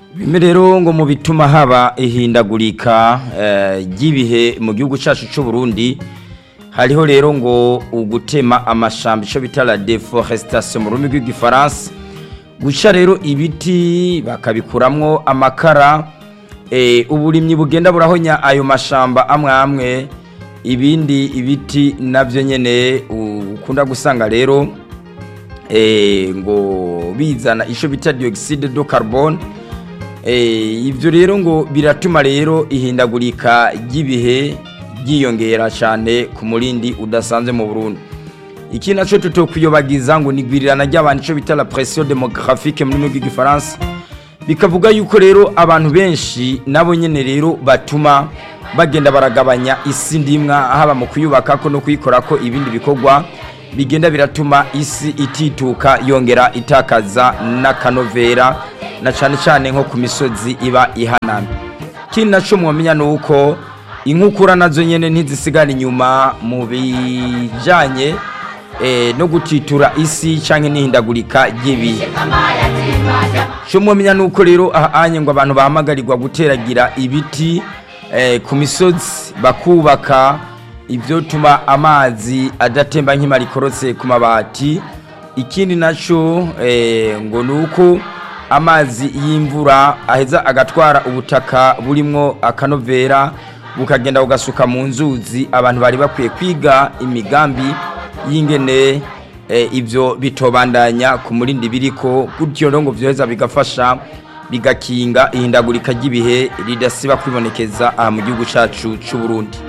bimwe rero ngo mu bituma haba ihindagurika eh, ry'ibihe mu gihugu cyacu cy'u Burundi hariho rero ngo ugutema amashamba ico bita la deforestation mu rurimi rw'igifaransa guca rero ibiti bakabikuramwo amakara eh, uburimyi bugenda burahonya ayo mashamba amwe amwe ibindi ibiti navyo nyene ukunda gusanga rero eh, ngo bizana ico bita dioxide de carbone eh, ivyo rero ngo biratuma rero ihindagurika ry'ibihe ryiyongera cyane ku murindi udasanzwe mu Burundi iki naco tutokwiyobagiza ngo nigwirirana ry'abantu ico bita la pression démographique mu rurimi rw'igifaransa bikavuga yuko rero abantu benshi nabo nyene rero batuma bagenda baragabanya isi ndimwa haba mu kuyubaka ko no kuyikora ko ibindi bikorwa bigenda biratuma isi itituka yongera itakaza n'akanovera na cyane cyane nko ku misozi iba ihanamye ikindi naco mwamenya ni uko inkukura nazo nyene ntizisigara inyuma mu bijanye eh, no gutitura isi canke n'ihindagurika ry'ibihe cyo mwamenya ni uko rero ahanye ngo abantu bahamagarirwa guteragira ibiti eh, ku misozi bakubaka ibyo tuma amazi adatemba nk'imara ikorotse ku mabati ikindi nacyo eh, ngo ni uko amazi y'imvura aheza agatwara ubutaka burimwo akanovera bukagenda bugasuka mu nzuzi abantu bari bakwiye kwiga imigambi y'ingene ibyo bitobandanya ku murindi biriko gutyo rero ngo byoheza bigafasha bigakinga ihindagurika ry'ibihe ridasiba kwibonekeza aha mu gihugu cyacu cy'u Burundi